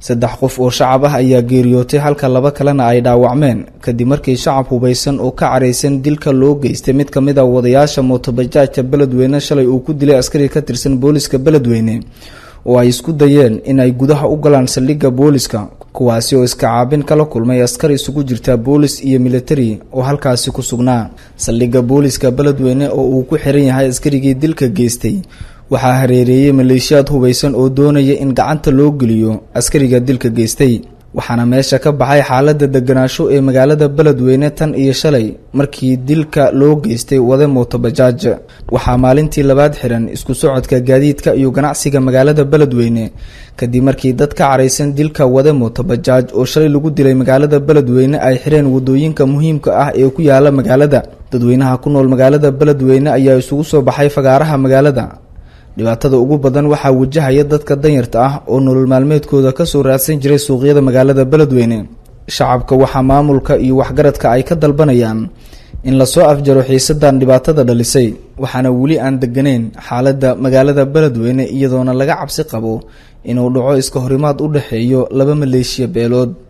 saddex qof oo shacab ah ayaa geeriyootay halka laba kalena ay dhaawacmeen kadib markii shacab hubaysan oo ka caraysan dilka loo geystay mid ka mid a wadayaasha mootobajaajka beledweyne shalay uu ku dilay askari ka tirsan booliska beledweyne oo ay isku dayeen in ay gudaha u galaan saldhigga booliska kuwaasi oo iska caabin kala kulmay askar isugu jirta boolis iyo militari oo halkaasi ku sugnaa saldhigga booliska beledweyne oo uu ku xiran yahay askarigii dilka geystay waxaa hareereeyey maleeshiyaad hubaysan oo doonaya in gacanta loo geliyo askariga dilka geystay waxaana meesha ka baxay xaaladda deganaansho ee magaalada beledweyne tan iyo shalay markii dilka loo geystay wade mootobajaaj waxaa maalintii labaad xiran isku socodka gaadiidka iyo ganacsiga magaalada beledweyne kadib markii dad ka caraysan dilka wade mootobajaaj oo shalay lagu dilay magaalada beledweyne ay xireen wadooyinka muhiimka ah ee ku yaala magaalada dadweynaha ku nool magaalada beledweyne ayaa isugu soo baxay fagaaraha magaalada dhibaatada ugu badan waxaa wajahaya dadka danyarta ah oo nolol maalmeedkooda kasoo raadsan jiray suuqyada magaalada beledweyne shacabka waxaa maamulka iyo waxgaradka ay ka dalbanayaan in lasoo afjaro xiisadan dhibaatada dhalisay waxaana weli aan deganeyn xaaladda magaalada beledweyne iyadoona laga cabsi qabo inuu dhaco iska horimaad u dhexeeyo laba maleeshiya beelood